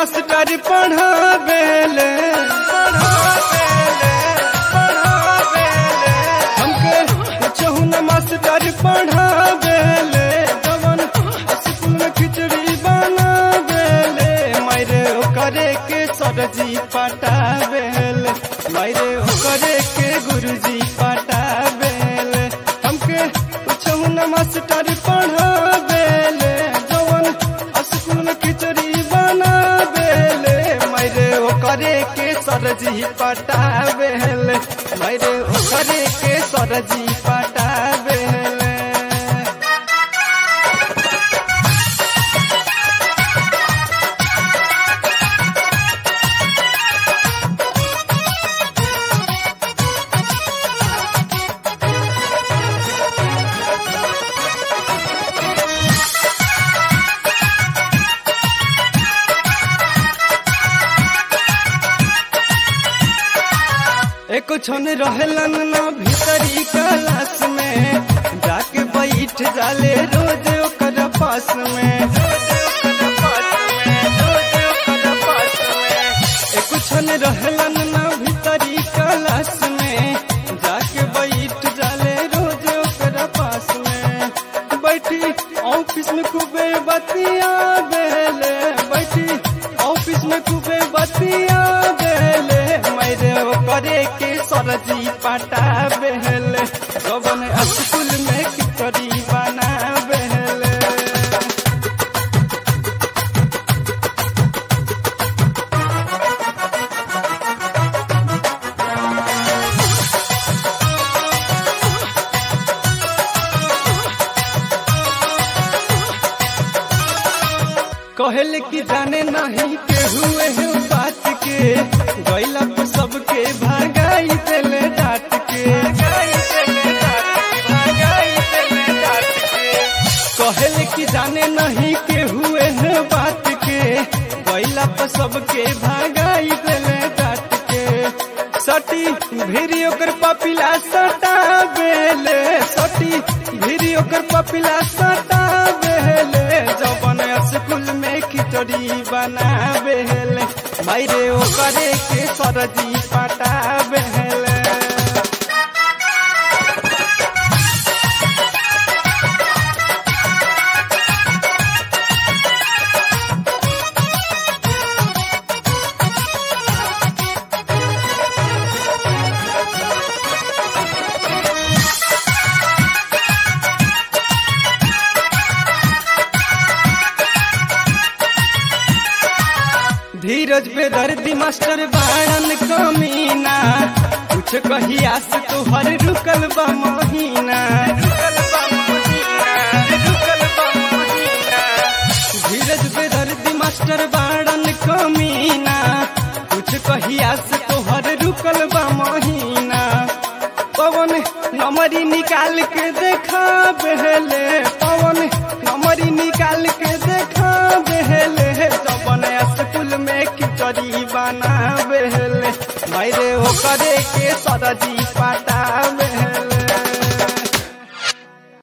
master पढ़ावेले पढ़ावेले पढ़ावेले हमके कुछहु न master पढ़ावेले जवन स्कूल में खिचड़ी बनावेले मारे ओकरे के सरजी पटावेले मारे ओकरे के गुरुजी पटावेले हमके कुछहु न मास्टर पढ़ावेले जवन स्कूल में खिचड़ी बनावेले मारे ओकरे के सरजी पटावेले मारे ओकरे के सरजी पटावेले एको छन रहलन ना भीतरी क्लास में जाके बैठ जाले रोज ओकर पास में एको छन रहलन ना भीतरी क्लास में जाके बैठ जाले रोज ओकर पास में बैठी ऑफिस में खूबे बतिया बेले बैठी ऑफिस में खूबे बतिया बेले मेरे करे के सरजी पटा बेले जबन स्कूल में कितरी बना बेले कहल कि जाने नहीं के हुए है बात के गैला पर सबके भागाई देले डांट के कहल कि जाने नहीं के हुए है बात के गैला पर सबके भागाई देले डांट के सटी भिरी ओकर पपिला सटा बेले सटी भिरी ओकर पपिला सटा बेले जबन स्कूल में खिचड़ी बनावेले मायरे ओकरे के सरजी पटावेले धीरज पे दर्दी मास्टर बाड़न कमीना कुछ कहिया से तोहर रुकल बा महीना धीरज पे दर्दी मास्टर बाड़न कमीना कुछ कहिया से तोहर रुकल बा महीना पवन नमरी निकाल के देखा बहले पवन नमरी निकाल के देखा बहले जबन स्कूल में खिचड़ी बना बहले मायरे ओकरे के सरजी पाट